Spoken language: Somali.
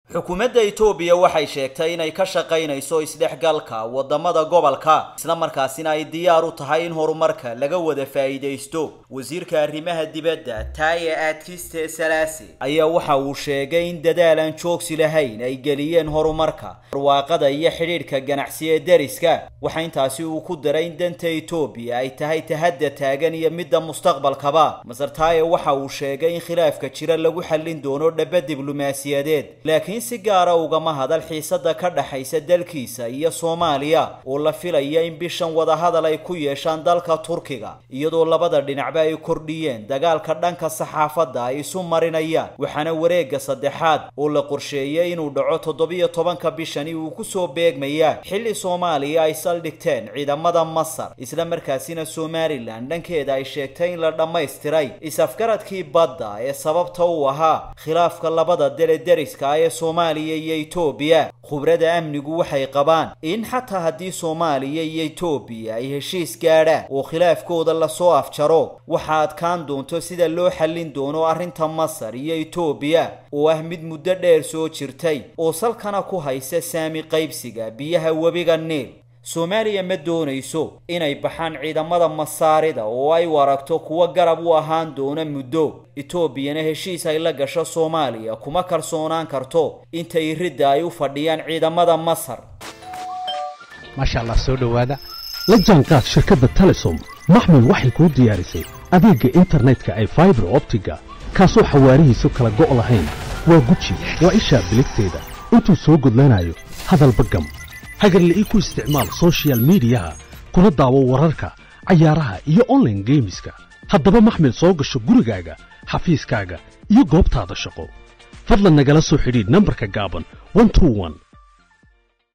xukuumadda etoobiya waxay sheegtay inay ka shaqaynayso isdhexgalka wadamada gobolka islamarkaasina ay diyaar u tahay in horumarka laga wada faa'iidaysto wasiirka arrimaha dibadda taaye aadkiste salaasi ayaa waxa uu sheegay in dadaal aan joogsi lahayn ay geliyeen horumarka barwaaqada iyo xidhiidhka ganacsi ee deriska waxa intaasi uu ku daray in danta etoobiya ay tahay tahadda taagan iyo midda mustaqbalkaba masar taaye waxa uu sheegay in khilaafka jira lagu xallin doono dhaba diblomaasiyadeed laakiin si gaara ugama hadal xiisada ka dhaxaysa dalkiisa iyo soomaaliya oo la filaya in bishan wadahadal ay ku yeeshaan dalka turkiga iyadoo labada dhinacba ay kordhiyeen dagaalka dhanka saxaafadda ay isu marinayaan waxaana wareegga saddexaad oo la qorsheeyay inuu dhaco toddobiyo tobanka bishani uu kusoo beegmayaa xilli soomaaliya ay saldhigteen ciidamada masar isla markaasina somalilan dhankeeda ay sheegtay in la dhammaystiray is-afgaradkii badda ee sababta u ahaa khilaafka labada dele deriska ee soomaaliya iyo etoobiya khubrada amnigu waxay qabaan in xataa haddii soomaaliya iyo etoobiya ay heshiis gaadhaan oo khilaafkooda lasoo afjaro waxa adkaan doonto sida loo xallin doono arrinta masar iyo etoobiya oo ah mid muddo dheer soo jirtay oo salkana ku haysa saami qaybsiga biyaha webiga niil soomaaliya ma doonayso inay baxaan ciidamada masaarida oo ay waragto kuwa garab u ahaan doona muddo etoobiyana heshiis ay la gasho soomaaliya kuma kalsoonaan karto intay ridda ay u fadhiyaan ciidamada masar maasha allah soo dhowaada la jaanqaad shirkadda telesom maxmil waxay kuu diyaarisay adeegga internetka ay faibar optiga kaasoo xawaarihiisu kala go' lahayn waa guji waa ishaa biligteeda intuu soo gudlanayo hadalba gam hagarle ii ku isticmaal sochial midiyaha kuna daawo wararka cayaaraha iyo onlaine geemiska haddaba maxmil soo gasho gurigaaga xafiiskaaga iyo goobtaada shaqo fadlan nagala soo xidhiidh nambarka gaaban